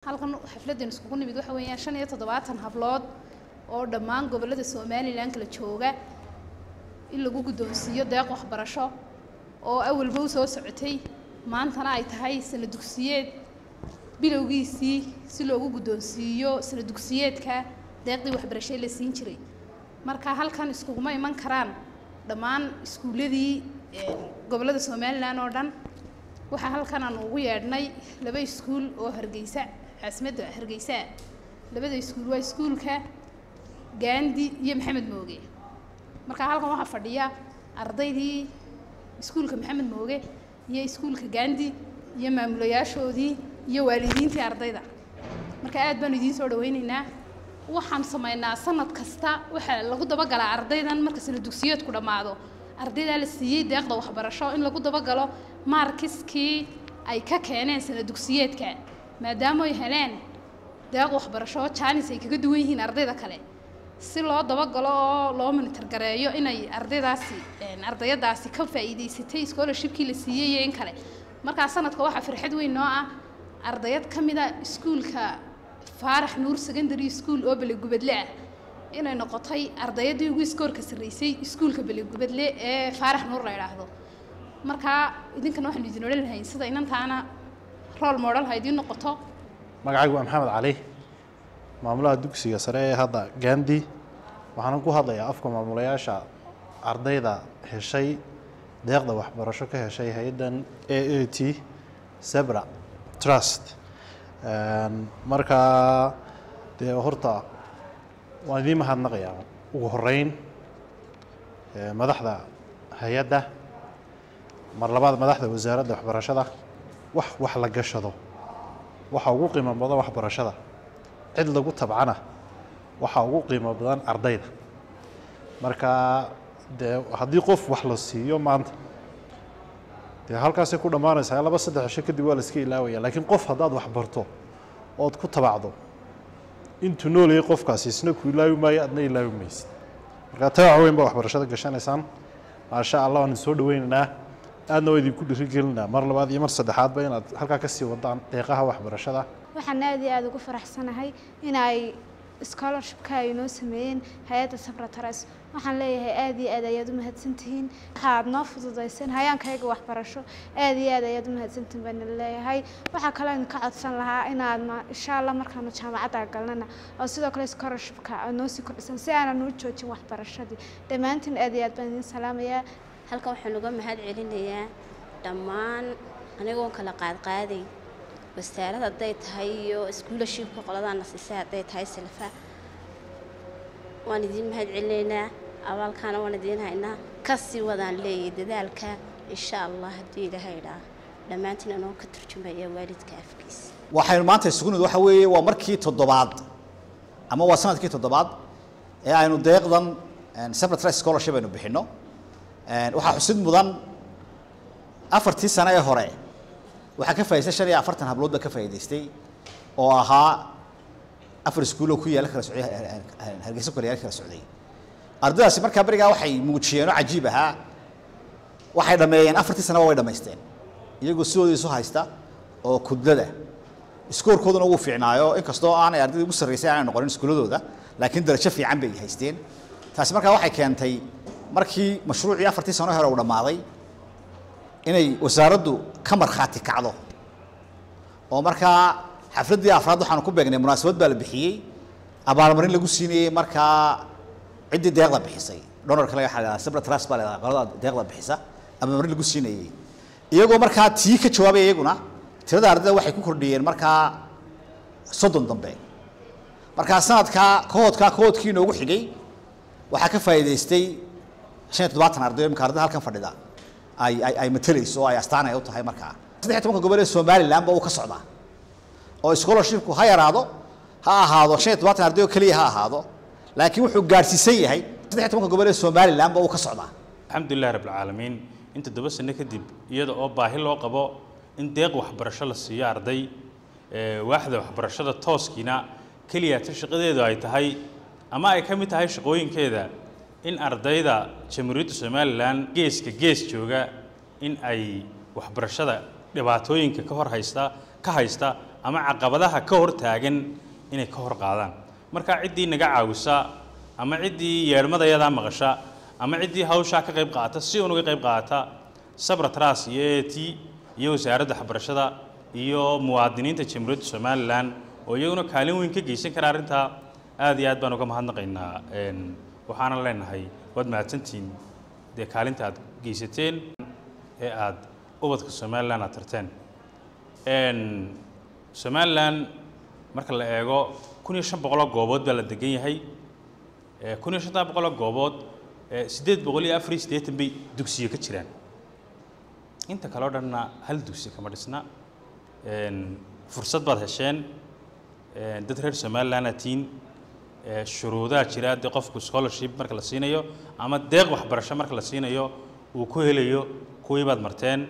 halkan xafladdan iskugu nimid waxa weeyaan shan iyo toddobaatan hablood oo dhammaan gobollada somalilan kala jooga in lagu guddoonsiiyo deeq waxbarasho oo awalba u soo socotay maantana ay tahay sana dugsiyeed bilowgiisii si loogu guddoonsiiyo sana dugsiyeedka deeqdii waxbarashay la siin jiray marka halkan iskuguma iman karaan dhammaan iskuulladii gobollada somalilan oo dhan waxaa halkan aan ugu yeedhnay laba iskuul oo hargeysa caasimadda hargeysa labada iskuul waa iskuulka gaandi iyo maxamed mooge marka halkan waxaa fadhiya ardaydii iskuulka maxamed mooge iyo iskuulka gaandi iyo maamulayaashoodii iyo waalidiintii ardayda marka aad baanu idiin soo dhawaynaynaa waxaan samaynaa sanad kasta waxaa lagu dabagalaa ardaydan marka sana dugsiyeedku dhammaado ardaydaa la siiyey deeqda waxbarasho in lagu dabagalo maarkiskii ay ka keeneen sana dugsiyeedka maadaama ay heleen deeq waxbarasho jaanis ay kaga duwan yihiin ardayda kale si loo dabagalo oo loo monitor gareeyo inay ardaydaasi ardayadaasi ka faa'iidaysatay scholarshipkii la siiyey iyo in kale markaa sanadka waxaa farxad weyn noo ah ardayad ka mida iskuulka faarax nuur secondary school oo belegubadle ah inay noqotay ardayaddii ugu iskoorka sarreysay iskuulka belegubadle ee faarax nuur la idhaahdo markaa idinkana waxaanu idin odhan lahayn sida inantaana rool model ha idiin noqoto magacaygu waa maxamed cali maamulaha dugsiga sare ee hadda gandi waxaana ku hadlayaa afka maamulayaasha ardayda heshay deeqda waxbarasho ka heshay hay-addan a a t sebra trust markaa dee horta waan idiin mahadnaqayaa ugu horeyn madaxda hay-adda mar labaad madaxda wasaaradda waxbarashada wax wax la gashado waxa ugu qiimo badan waxbarashada cid lagu tabcana waxa ugu qiimo badan ardayda marka dee haddii qof wax la siiyo maanta dee halkaasay ku dhammaanaysaa laba saddex cisho kadib waa la iska ilaawaya laakiin qof haddaad wax barto ood ku tabacdo intuu noolayay qofkaasi isna ku ilaawi maayo adna ilaawi maysid marka tabac weyn baa waxbarashada gashanaysaan maasha allah waan soo dhaweynaynaa aadna waa idinku dhirigelinaa mar labaad iyo mar saddexaadba inaad halkaa kasii wadaan deeqaha waxbarashada waxaan aad iyo aada ugu faraxsanahay in ay scholarshipka ay noo sameeyeen hay-adda sabratares waxaan leeyahay aad iyo aad ayaad u mahadsantihiin waxaad noo fududayseen hayaankayga waxbarasho aad iyo aad ayaad u mahadsantihiin baana leeyahay waxaa kaloo idinka codsan lahaa inaad insha allah markaanu jaamacadda galnana oo sidoo kale scholarshipka aad noo sii kordhisan si aanan u joojin waxbarashadii dhammaantiin aad iyo aad baan idin salaamayaa halkan waxaan uga mahad celinayaa dhammaan anigoon kala qaadqaaday wasaarad hadday tahay iyo iskuulashibka qoladaana siisay hadday tahay silfa waan idiin mahad celinaynaa abaalkaana waan idiin haynaa kasii wadaan leeyay dadaalka insha allah haddii ilaahay idhaa dhammaantiin anoo ka turjumaya waalidka afkiisa waxaynu maanta isugu nimid waxa weeye waa markii toddobaad ama waa sanadkii toddobaad ee aynu deeqdan separate scholarship aynu bixinno waxaa xusid mudan afartii sano ee hore waxaa ka faa'idaystay shan iyo afartan hablood baa ka faa'idaystay oo ahaa afar iskuuloo ku yaala kala socday hargeysa ku yaala kala socday ardaydaasi markaa berigaa waxay muujiyeen oo cajiib ahaa waxay dhameeyeen afartii sanaba way dhamaysteen iyagoo sidooda isu haysta oo kudlada iskoorkooduna wuu fiicnaayo inkastoo aanay ardayda ugu sarreysay aanay noqonin iskuuladooda laakiin darajo fiican bay haysteen taasi markaa waxay keentay markii mashruucii afartii sano hore uu dhammaaday inay wasaaraddu ka markhaati kacdo oo markaa xafladdii afraad waxaanu ku beegnay munaasabad baa la bixiyey abaalmarin lagu siinayey markaa ciddii deeqda bixisay donorka laga xagaa sabra trust baa leedahay qolada deeqda bixisa abaalmarin lagu siinayey iyagoo markaa tii ka jawaabaya iyaguna tirada ardayda waxay ku kordhiyeen markaa soddon dambe markaa sanadkaa kahoodkaa kahoodkii inoogu xigay waxaa ka faa'iidaystay shan iyo toddobaatan arday imika ardayda halkan fadhida ay ay ay matalayso oo ay astaan ay u tahay markaa saddex iyo tobanka gobol ee somaliland ba uu ka socdaa oo scholarshipku ha yaraado ha ahaado shan iyo todobaatan arday oo keliya ha ahaado laakiin wuxuu gaadhsiisan yahay saddex iyo tobanka gobol ee somaliland ba uu ka socdaa alxamdulilah rabbilcaalamiin in toddoba sano kadib iyada oo baahi loo qabo in deeq waxbarasho la siiyo arday waaxda waxbarashada tooskiina keliya ta shaqadeedu ay tahay ama ay ka mid tahay shaqooyinkeeda in ardayda jamhuuriyadda somalilan geeska gees jooga in ay waxbarashada dhibaatooyinka ka hor haysta ka haysta ama caqabadaha ka hor taagan inay ka hor qaadaan marka ciddii naga caawisa ama ciddii yeedhmadayadaa maqasha ama ciddii hawshaa ka qayb qaata si unuga qayb qaata sabra tras iyo a t iyo wasaaradda waxbarashada iyo muwaadiniinta jamhuuriyadda somalilan oo iyaguna kaalin weyn ka geysan kara arrintaa aad iyo aad baan uga mahadnaqaynaa een, waxaana leenahay waad mahadsantihiin dee kaalinta aad geysateen ee aad ubadka somalilan aad tarteen Een, somalilan marka la eego kun iyo shan boqoloo goobood baa la degan yahay Ee, kun iyo shantaa boqoloo goobood ee, siddeed boqol iyo afar iyo siddeetan bay dugsiyo ka jiraan inta kale oo dhanna hal dugsi kama dhisna Een, fursad baad hesheen Een, dad reer somaliland aad tihiin Ee, shuruudaha jira dee qofku scholarship marka la siinayo ama deeq waxbarasho marka la siinayo uu ku helayo kuwii baad marteen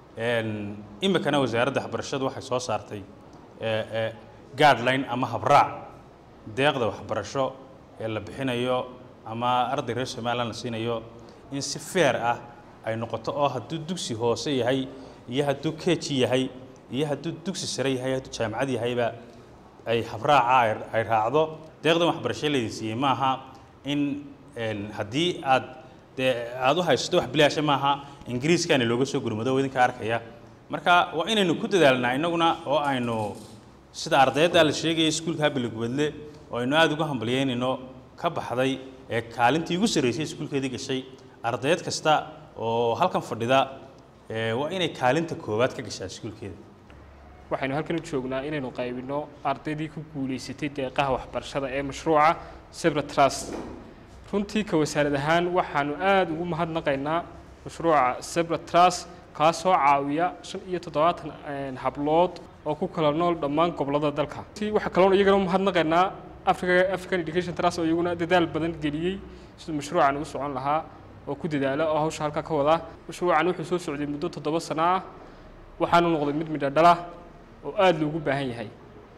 Een, imikana wasaaradda waxbarashadu waxay soo saartay ee, ee, guideline ama habraac deeqda waxbarasho ee la bixinayo ama arday reer somaliland la siinayo in si fair ah ay noqoto oo hadduu dugsi hoose yahay iyo hadduu keji yahay iyo hadduu dugsi sare yahay hadduu jaamacad yahayba ay habraaca ay- ay raacdo deeqdan waxbarasho laydin siiyey maaha in een, haddii aad dee aad u haysato wax bilaasha maaha ingiriiskaani looga soo gurmado oo idinka arkaya marka waa inaynu ku dadaalnaa innaguna oo aynu sida ardayda la sheegaya iskuulka bilogubadle oo aynu aada uga hambalyeynayno ka baxday ee kaalintii ugu sarreysay iskuulkeedii gashay ardayd kasta oo halkan fadhida ee, waa inay kaalinta koowaad ka gashaa iskuulkeeda waxaynu halkan u joognaa inaynu qaybino ardaydii ku guulaysatay deeqaha waxbarashada ee mashruuca sebra trust runtii ka wasaarad ahaan waxaanu aada ugu mahadnaqaynaa mashruuca sebra trust kaasoo caawiya shan iyo toddobaatan een, hablood oo ku kala nool dhammaan gobollada dalka runtii waxaa kaloon iyagana u mahadnaqaynaa africa african education trust oo iyaguna dadaal badan geliyey siduu mashruucan u socon lahaa oo ku dadaala oo hawsha halkaa ka wada mashruucan wuxuu soo socday muddo toddoba sano ah waxaanu noqday mid midho dhala oo aada loogu baahan yahay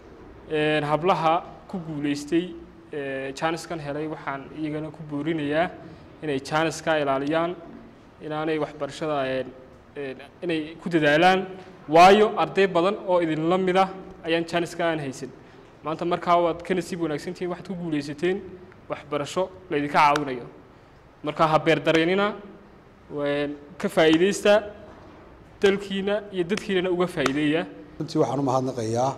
Een, hablaha ku guulaystay ee, jaaniskan helay waxaan iyagana ku boorinayaa inay jaaniska ilaaliyaan inaanay waxbarashada een, een, inay ku dadaalaan waayo arday badan oo idinla mida ayaan jaaniska aan haysan maanta markaa waad ka nasiib wanaagsantihiin waxaad ku guulaysateen waxbarasho laydinka caawinayo markaa ha beerdareenina een, ka faa'iidaysta dalkiina iyo dadkiinana uga faa'iideeya runtii waxaan u mahadnaqayaa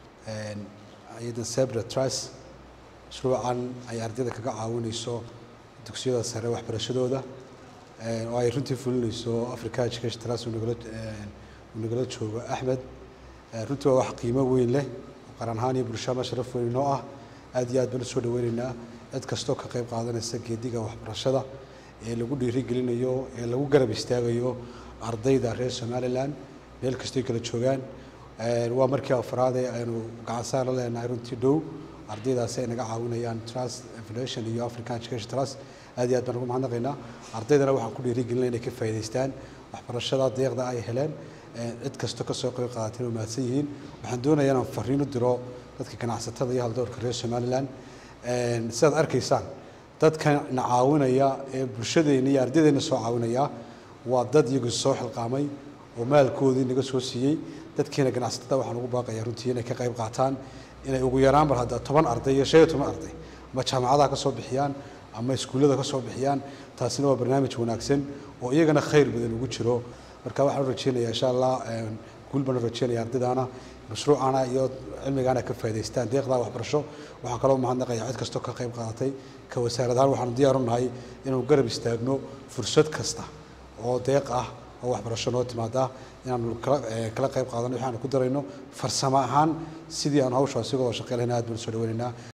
hay-adda sebra trust mashruucan ay ardayda kaga caawinayso dugsiyada sare waxbarashadooda oo ay runtii fulinayso africa education trust uu nagala uu nagala joogo axmed runtii waa wax qiimo weyn leh oo qaran ahaan iyo bulshada sharaf weyn inoo ah aad iyo aad baan usoo dhaweynaynaa cid kastoo ka qayb qaadanaysa geediga waxbarashada ee lagu dhiirigelinayo ee lagu garab istaagayo ardayda reer somaliland meel kastoy kala joogaan waa markii afraad ee aynu gacansaar la leenahay runtii dhow ardaydaasi ay naga caawinayaan trust foundation iyo african education trust aad iyo aad baan ugu mahadnaqaynaa ardaydana waxaan ku dhiirigelinaya inay ka faa'iidaystaan waxbarashada deeqda ay heleen cid kasto kasoo qayb qaadatay inay mahadsan yihiin waxaan doonayaa inaan fariin u diro dadka ganacsatada iyo haldowrka reer somaliland sidaad arkaysaan dadka na caawinaya ee bulshadeena iyo ardaydeena soo caawinaya waa dad iyagu soo xilqaamay oo maalkoodii naga soo siiyey dadkeena ganacsatada waxaan ugu baaqayaa runtii inay ka qayb qaataan inay ugu yaraan bal hadda toban arday iyo shan iyo toban arday ama jaamacadaha ka soo bixiyaan ama iskuullada ka soo bixiyaan taasina waa barnaamij wanaagsan oo iyagana khayr badan ugu jiro marka waxaan u rajeynayaa insha allah guul baan u rajeynaya ardaydaana mashruucana iyo cilmigaana ka faa'idaystaan deeqdaa waxbarasho waxaan kaloo mahadnaqayaa cid kastoo ka qayb qaadatay ka wasaarad ahaan waxaanu diyaar u nahay inaanu garab istaagno fursad kasta oo deeq ah oo waxbarasho noo timaada inaanu kala kala qayb qaadano waxaanu ku darayno farsamo ahaan sidii aan hawshaasi uga wada shaqeyn lahayn aad baan u soo dhaweynaynaa